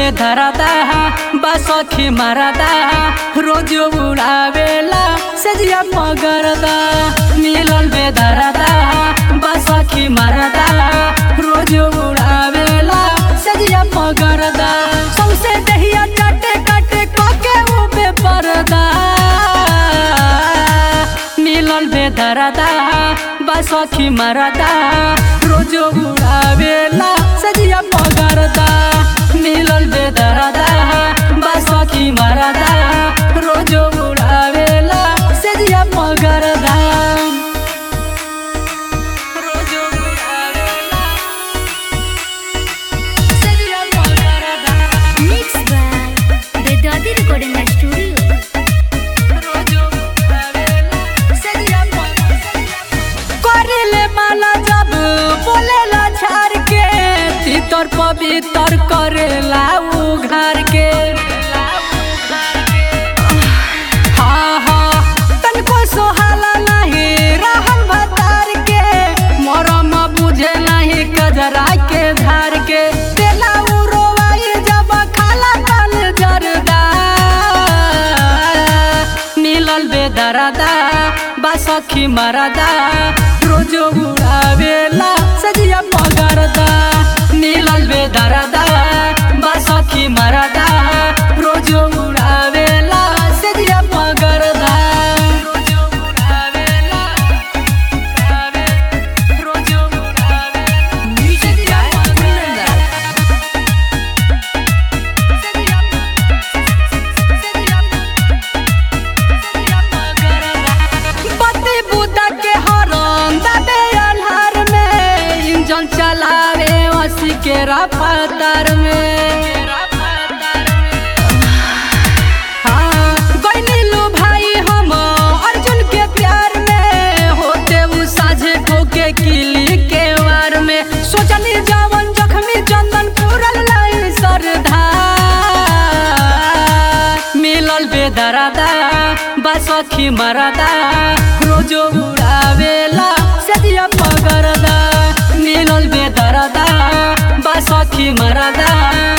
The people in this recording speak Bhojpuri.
बेधरदा बसखी मरदा रोज उड़ावेला सजिया मगरदा मिलल बेधरदा बसखी मरदा रोज उड़ावेला सजिया मगरदा सौसे दहिया चटे कटे कोके उबे परदा मिलल बेधरदा बसखी मरदा रोज उड़ावेला सजिया मगरदा मिलल बेधरदा बसखी मरदा रोज उड़ावेला सजिया मगरदा रोज उड़ावेला सजिया मगरदा Mixed by Vedadi Recording Studio. करेले माला जब बोलेला झार के तीतर पवित्र करेला उघार के हाँ हाँ तनको सोहाला नहीं रहल भतार के मरम बुझे नहीं कजरा के धार के तेला उरोवाई जब खाला तल जरदा मिलल बेदरदा बसखी मरदा रोज उड़ावेला सजिया पगरदा मिलल बेदरदा बसखी मरदा रोज उड़ावेला सजिया पगरदा रोज उड़ावेला उड़ावे रोज उड़ावेला सजिया पगरदा सजिया पति बुद्धा के हरम दबे अल्हार में इंजन चलावे वसी के रफ्तार में हाँ, गइनीलु भाई हम अर्जुन के प्यार में होते उ साझे ठोके किली के वार में सोचनी जवन जख्मी चंदन पूरल लाई सरधा मिलल बेदरदा बसखी मरदा रोज उड़ावेला सदिया पगरदा मिलल बेदरदा बसखी मरदा